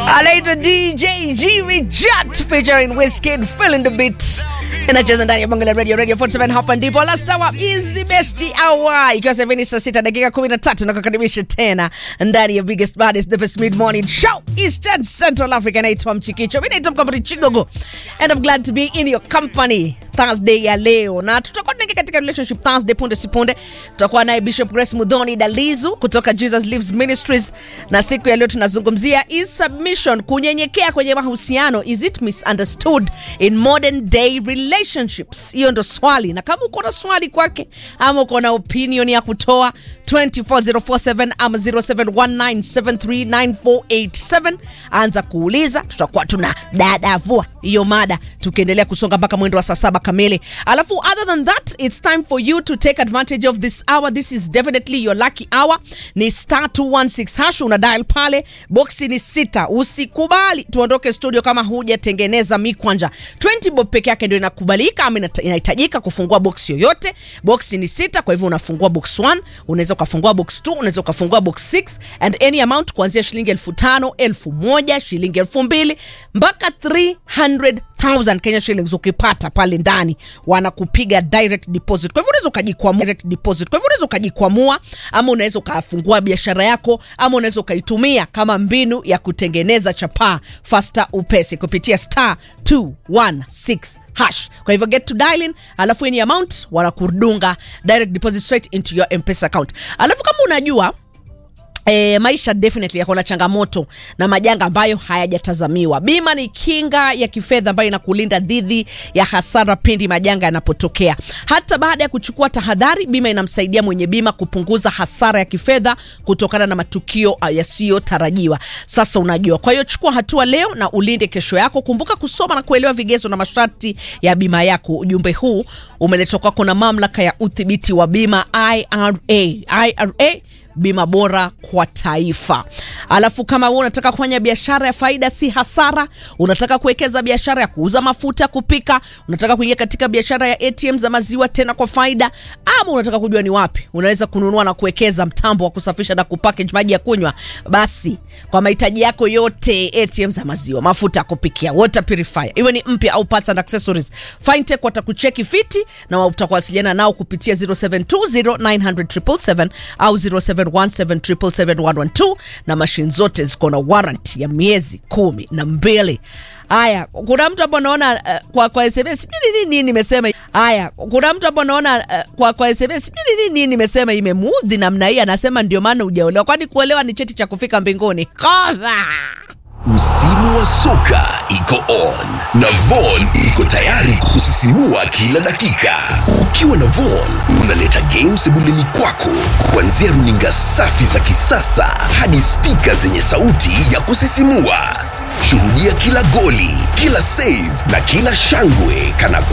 anaitwa DJ Jimmy Jat featuring Wizkid feeling the beat inacheza ndani ya bonge la radio radio 47 hapa ndipo last hour is the best hour ikiwa sasa hivi ni saa sita dakika 13 na kukaribisha tena ndani ya biggest baddest the best mid morning show Eastern Central Africa naitwa Mchikicho mimi naitwa Mkambari Chigogo and I'm glad to be in your company Thursday ya leo na tutakuwa tunaingia katika relationship Thursday punde si punde tutakuwa naye Bishop Grace Mudhoni Dalizu kutoka Jesus Lives Ministries na siku ya leo tunazungumzia is submission kunyenyekea kwenye mahusiano is it misunderstood in modern day relationships hiyo ndo swali na kama uko na swali kwake ama uko na opinion ya kutoa 24047 ama 0719739487 anza kuuliza tutakuwa tuna dadavua hiyo mada tukiendelea kusonga mpaka mwendo wa saa saba kamili alafu other than that it's time for you to take advantage of this hour this is definitely your lucky hour ni star 216 hash una dial pale boksi ni sita usikubali tuondoke studio kama hujatengeneza mikwanja 20 bob peke yake ndio inakubalika ama inata- inahitajika kufungua box yoyote boksi ni sita kwa hivyo unafungua box 1 unaweza ukafungua box 2 unaweza ukafungua box 6 and any amount kuanzia shilingi elfu tano elfu moja shilingi elfu mbili mpaka 300000 Kenya shillings ukipata pale ndani wanakupiga direct deposit. Kwa hivyo unaweza ukajikwamua direct deposit. Kwa hivyo unaweza ukajikwamua ama unaweza ukafungua biashara yako ama unaweza ukaitumia kama mbinu ya kutengeneza chapaa faster upesi kupitia star 216 hash. Kwa hivyo get to dialing, alafu any amount wanakudunga direct deposit straight into your M-Pesa account. Alafu kama unajua E, maisha definitely yako na changamoto na majanga ambayo hayajatazamiwa. Bima ni kinga ya kifedha ambayo inakulinda dhidi ya hasara pindi majanga yanapotokea. Hata baada ya kuchukua tahadhari, bima inamsaidia mwenye bima kupunguza hasara ya kifedha kutokana na matukio uh, yasiyotarajiwa. Sasa unajua, kwa hiyo chukua hatua leo na ulinde kesho yako. Kumbuka kusoma na kuelewa vigezo na masharti ya bima yako. Ujumbe huu umeletwa kwako na mamlaka ya udhibiti wa bima IRA. IRA bima bora kwa taifa. Alafu kama wewe unataka kufanya biashara ya faida si hasara, unataka kuwekeza biashara ya kuuza mafuta ya kupika, unataka kuingia katika biashara ya ATM za maziwa tena kwa faida, ama unataka kujua ni wapi unaweza kununua na kuwekeza mtambo wa kusafisha na kupackage maji ya kunywa, basi kwa mahitaji yako yote, ATM za maziwa, mafuta ya kupikia, water purifier, iwe ni mpya au parts and accessories, Fintech watakucheki fiti na utakuwasiliana nao kupitia 0720900777 au 0717771112 na mashine zote ziko na warranty ya miezi kumi na mbili. Haya, kuna mtu hapo naona uh, kwa kwa SMS sijui ni nini nimesema. Haya, kuna mtu hapo naona uh, kwa kwa SMS sijui ni nini nimesema imemuudhi namna hii, anasema ndio maana hujaolewa. Kwani kuolewa ni cheti cha kufika mbinguni? Kodha. Msimu wa soka iko on na Von iko tayari kusisimua kila dakika. Ukiwa na Von unaleta games sebuleni kwako, kuanzia runinga safi za kisasa hadi spika zenye sauti ya kusisimua. Shuhudia kila goli, kila save na kila shangwe kana